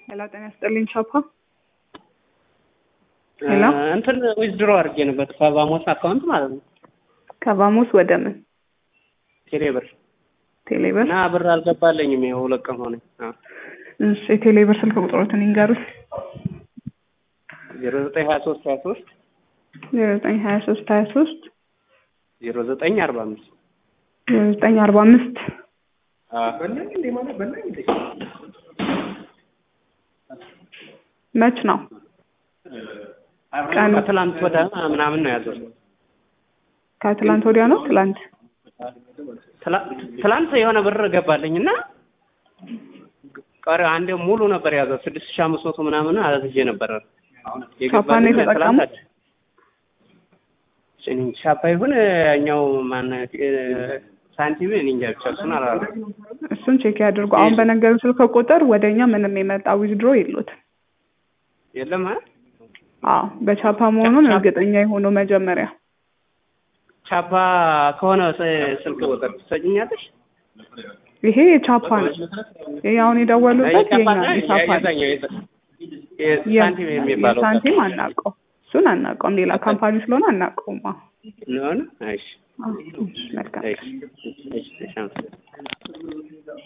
ሄሎ ጤና ይስጥልኝ ቻፓ ሄሎ እንትን ዊዝድሮ አድርጌ ነበር ከባሞስ አካውንት ማለት ነው ከባሙስ ወደ ምን ቴሌብር ቴሌብር እና ብር አልገባለኝም። ይኸው ሁለት ቀን ሆነኝ። እሺ የቴሌብር ስልክ ቁጥሮትን ይንገሩት ዜሮ ዘጠኝ ሀያ ሶስት ሀያ ሶስት ዜሮ ዘጠኝ ሀያ ሶስት ሀያ ሶስት ዜሮ ዘጠኝ አርባ አምስት ዜሮ ዘጠኝ አርባ አምስት መች ነው ቀኑ? ከትላንት ወደ ምናምን ነው ያዘው። ከትላንት ወዲያ ነው ትላንት ትላ- ትላንት የሆነ ብር ገባልኝ እና ቀሪ አንዴ ሙሉ ነበር ያዘው ስድስት ሺህ አምስት መቶ ምናምን አዝዤ ነበረ ቻፓን ነው የተጠቀሙት? ሻፓ ይሁን እኛው ማን ሳንቲም እኔ እንጃ ብቻ እሱን አላደረኩም። እሱን ቼክ ያድርጉ። አሁን በነገሩ ስልክ ቁጥር ወደ እኛ ምንም የመጣ ዊዝድሮ የሉትም። የለም አ አዎ በቻፓ መሆኑን ቻፓ- እርግጠኛ የሆኑ መጀመሪያ ቻፓ ከሆነ ስ- ስልክ ቁጥር ትሰጭኛለሽ? ይሄ የቻፓ ነው። ይሄ አሁን የደወሉበት የቻፓ የኛ ነው የቻፓ ነው። የዛኛው የዛ- የሳንቲም የሚባለው የሳንቲም አናውቀው፣ እሱን አናውቀውም። ሌላ ካምፓኒ ስለሆነ አናውቀውም። አዎ ነውን? እሺ አዎ፣ መልካም እሺ እሺ እሺ አመሰግናለሁ።